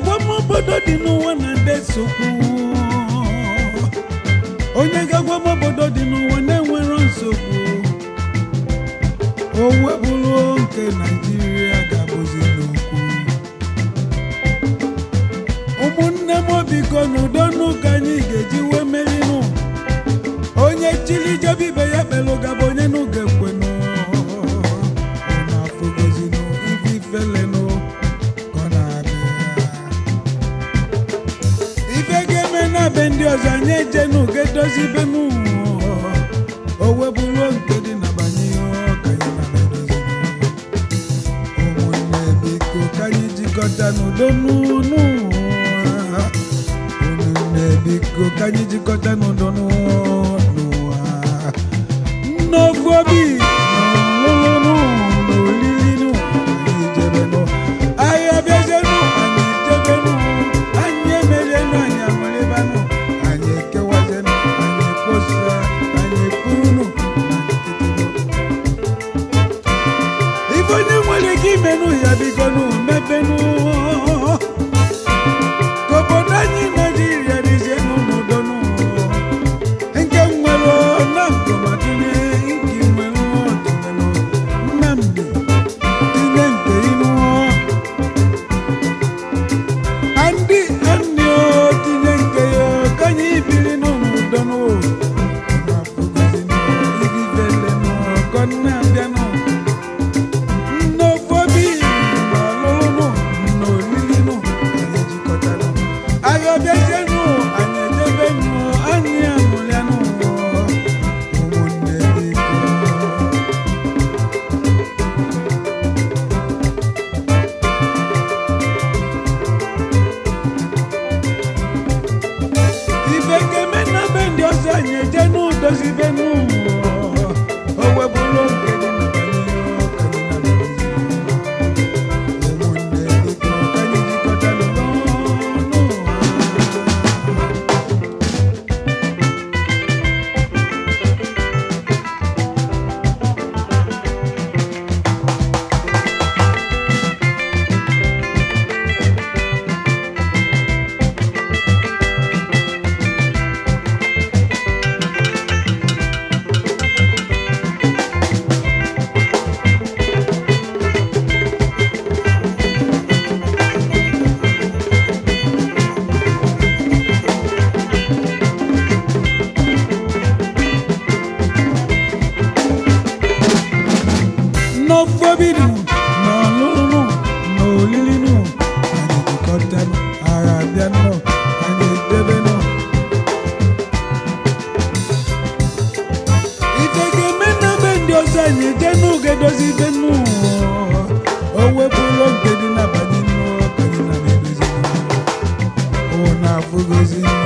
ga-agwa m obodo dị n'ụwa na ndị nsogbu onye ga-agwa m obodo dị n'ụwa na-enwero nsogbu o webụrụ nke naijiria ga-abụzi n'okwu ụmụnne m biko n'udo n'ụka anyị ga-eji wee merinụ onye chili jebe ibe ya kpelụ gaba onye n'ụga ekwenụ unu afụgozinụ ife ifelenụ ka ọ na-abịa ife ga-eme na be ndị ọzọ anyị ejenu ga-edozi be nụ o webụrụ nke dị na banye ka anyị na edozi ụmụnne biko ka anyị jikọta n'udo n'ụnụ ụmụnne biko ka anyị jikọta n'udo n'ụwa n'ofu obi n'ọlụlụ n'olili anyị jebenụ anyị abịazenụ anyị jebenụ anyị emerienụ anyị amalibanụ anyị ekewazenụ anyị ekposa anyị ekwurunụ na nkịtịnụ ife onye nwere ike imenụ ya bigonụ mebenụ ka obodo anyị naijiria dizienụ n'udonụ nke nwere na nkomatine nke nwere ọdịnalụ nnamdị tinye nke inu andị andị o tinye nke ya ka anyị biri n'udonụ na-abịanụ nnofobi n'ọlụlụ n'olilinụ anyị jikọtara agha bịazienụ anyị ejebenụ anyị amụrịanụ ụmụnne biko ife ga-eme na be ndị ọzọ anyị eje n'udozi be n'ụwa o webụrụ oge dị na banyere ọka dị na banyere ụmụnne biko ka anyị jikọtalụ n'ọnụ ụwa n'ofobinu n'ọlụlụ n'olilinu anyị jikọtanụ agha abịanụ anyị edebenụ ife ga-eme na be ndị ọzọ anyị eje n'oge edozi ibe nụ o wepụrụ nke dị n'abalị nụ ka anyị na edozi ọ na-afụgozi